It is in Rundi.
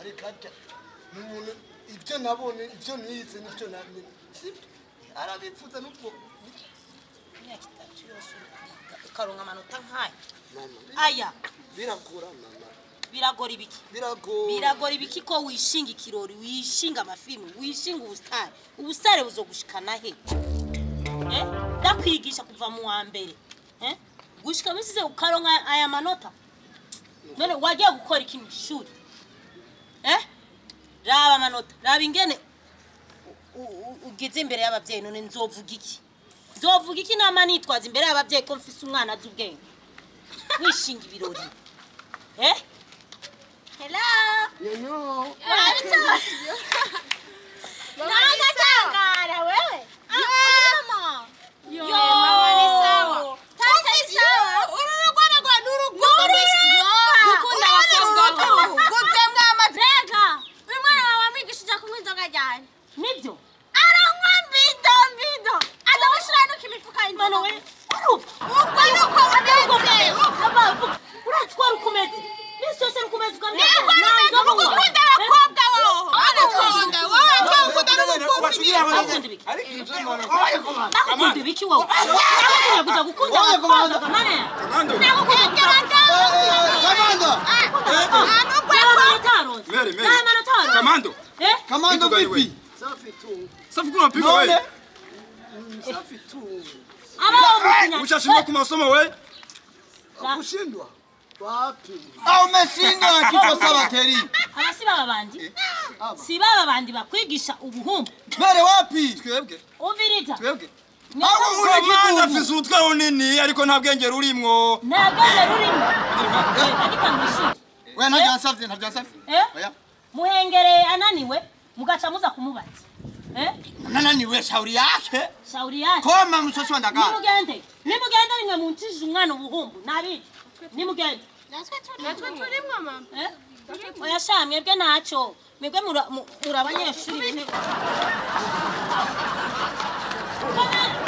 ariko arya ni umuntu ibyo nabonye ibyo nize n'ibyo namenye sibyo arabipfuza n'ubwo imyaka itatu yose uri kwiga ukaronka amanota nk'aya mama aya biragora mama biragora ibiki biragora biragora ibiki ko wishinga ikirori wishinga amafilmu wishinga ubusitari ubusitari buzogushikana he Eh? ndakwigisha kuva mu wa mbere Eh? gushika misize ukaronka aya manota none wagiye gukora iki mu ishuri Eh? raba amanota raba ingene u- u- ugeze imbere y'ababyeyi none nzovuga iki nzovuga iki nama nitwaza imbere y'ababyeyi ko mfise umwana azi ubwenge wishinga ibirori eh hello nyanyo Nangatangara wewe. Mama. Yo. mama ni sawa. Tata ni sawa. ururugwana rwa n'urugori dukunda abakobwa bo gutembwa amateka uyu mwana wawe wamwigishije kunywa inzoga ryari Nibyo. aranywa mbido mbido adamushira nuko imifuka Mwana we. y'inzoga Urumva. ubwo nuko umeze uratwara ukomeze minsi yose rukomeze ukamenya niko numeze mu gukunda abakobwa wowe abakobwa wowe ukunda n'umukunzi bakunda ibiki bakunda ibiki wowe nakunda kuja gukunda abakobwa kamane kamanda Mary, Mary. Kamando. kamanda Vitu gani vipi wewe? safi tu Safi kuna mpigo none wewe. safi tu Ushashindwa kwa masomo wewe? kushindwa wapi au umeshindwa kichwa sawa teri aba si baba bandi si baba bandi bakwigisha ubuhumbu mbere wapi Twebwe. umviriza Twebwe. aho uri Kamanda kigungu afise utwe runini ariko nta bwenge rurimwo. nta bwenge rurimo ariko mwishuri we ntabyansavye ntabyansavye Eh? oya muhengereye ananiwe mugaca muza kumubaza Eh? nananiwe shauri yake shauri yake koma msosi wa ndagara nimugende nimugende rimwe muncishije umwana ubuhumbu nabizi nimugende natwe turimwo mama Eh? oya sha mwebwe ntacyo mwebwe muri- mu- muri abanyeshuri bine Komera.